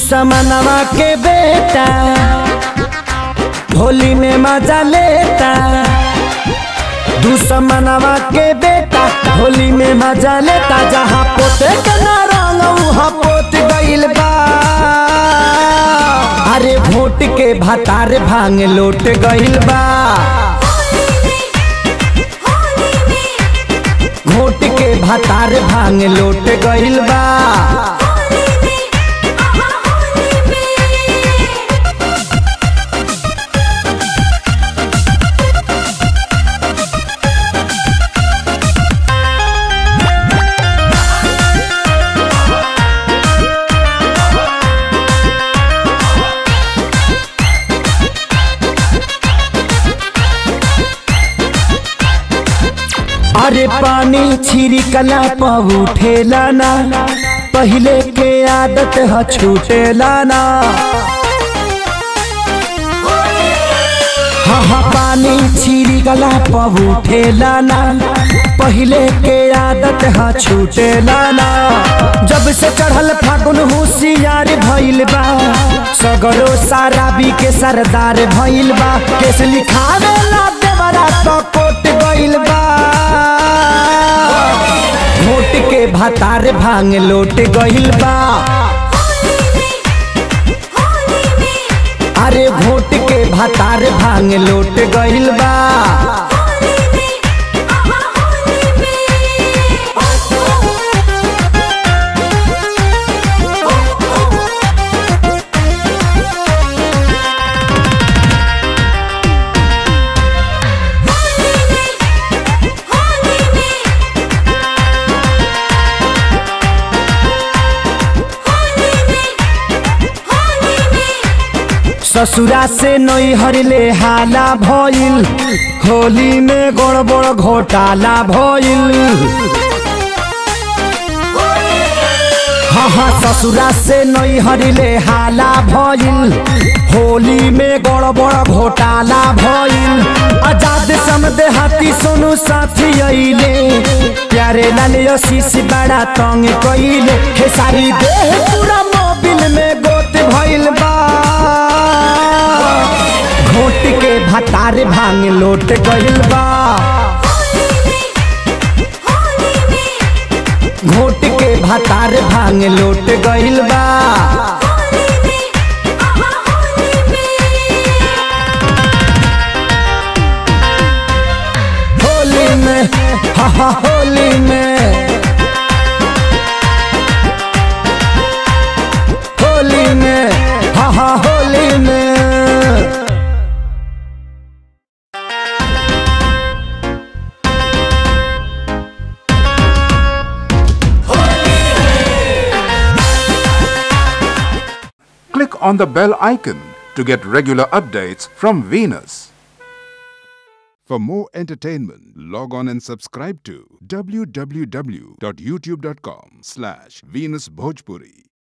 दुश्मनवा के बेटा होली में मजा लेता दुश्मनवा के बेटा होली में मजा लेता जहाँ पोते के ना रंग वहाँ पोत गइल बा अरे भोट के भतार भांग लोट गइल बा घोट के भतार भांग लोट गइल बा अरे पानी छिड़कला पर उठेला ना पहले के आदत ह छूटेला ना हाँ हाँ पानी छिड़कला पर उठेला ना पहले के आदत ह छूटेला ना जब से चढ़ल फागुन होशियार भइल बा सगरो साराबी के सरदार भइल बा केस लिखावे ला देवरा तो कोट गइल बा घोट के भतार भांग लोट गइल बा अरे घोट के भतार भांग लोट गइल बा ससुरा से नई हरले हाला भइल होली में गड़बड़ घोटाला भइल हाँ हाँ ससुरा से नई हरले हाला भइल होली में गड़बड़ घोटाला भइल आजाद समदे हाथी सोनू साथी अइले प्यारे लाल आशीष बड़ा तंग कइले हे सारी देह पूरा मोबिल में गोत भइल बा घोट के भतार भांग लोट गइल बा घोट के भतार भांग लोट गइल बा होली में हा हा होली में होली में हा हा होली में Click on the bell icon to get regular updates from Venus. For more entertainment, log on and subscribe to www.youtube.com slash Venus Bhojpuri.